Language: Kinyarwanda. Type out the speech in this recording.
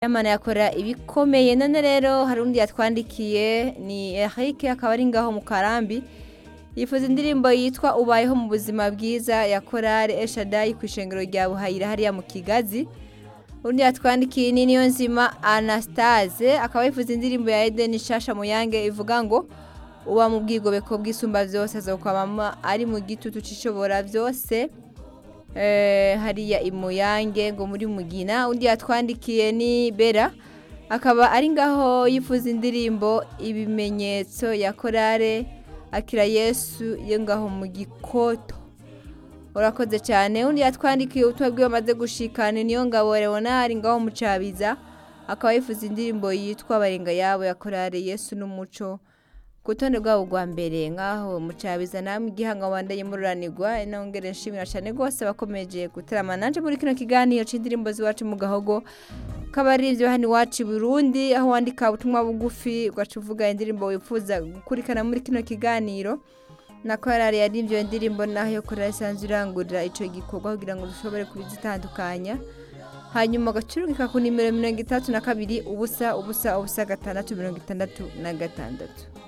Riderman yakora ibikomeye none rero hari undi yatwandikiye ni Eric akaba ari ngaho mu karambi yifuza indirimbo yitwa ubayeho mu buzima bwiza ya korari eshadayi ku ishengero rya buhayira hariya mu kigazi undi yatwandikiye ni niyo nzima anastase akaba yifuza indirimbo ya edeni shasha muyange ivuga ngo uba mu bwigobeko bw'isumba byose azokwamama ari mu gitutu cy'ishobora byose Eh, hariya imuyange ngo muri mugina undi yatwandikiye ni bera akaba ari ngaho yifuza indirimbo ibimenyetso ya korale akira yesu yo ngaho mu gikoto urakoze cyane undi yatwandikiye ubutumwa bwe bamaze gushikana niyo ngabo leonard ngaho mucabiza akaba yifuza indirimbo yitwa barenga yabo ya korale yesu n'umuco ku rutonde rwabo rwa mbere nk'aho mucabiza namwe igihanga wandaye mururanirwa inongere nshimira cyane rwose bakomeje gutarama nanje muri kino kiganiro c'indirimbo z'iwacu mu gahogo kaba ari ibyo hano iwacu i burundi aho wandika ubutumwa bugufi ugaca uvuga indirimbo wifuza gukurikirana muri kino kiganiro na korali yari ibyo indirimbo naho yo korali isanzwe irangurira ico gikorwa kugira ngo dushobore kubizitandukanya hanyuma ugacurugika ku nimero mirongo itandatu na kabiri ubusa ubusa ubusa gatandatu mirongo itandatu na gatandatu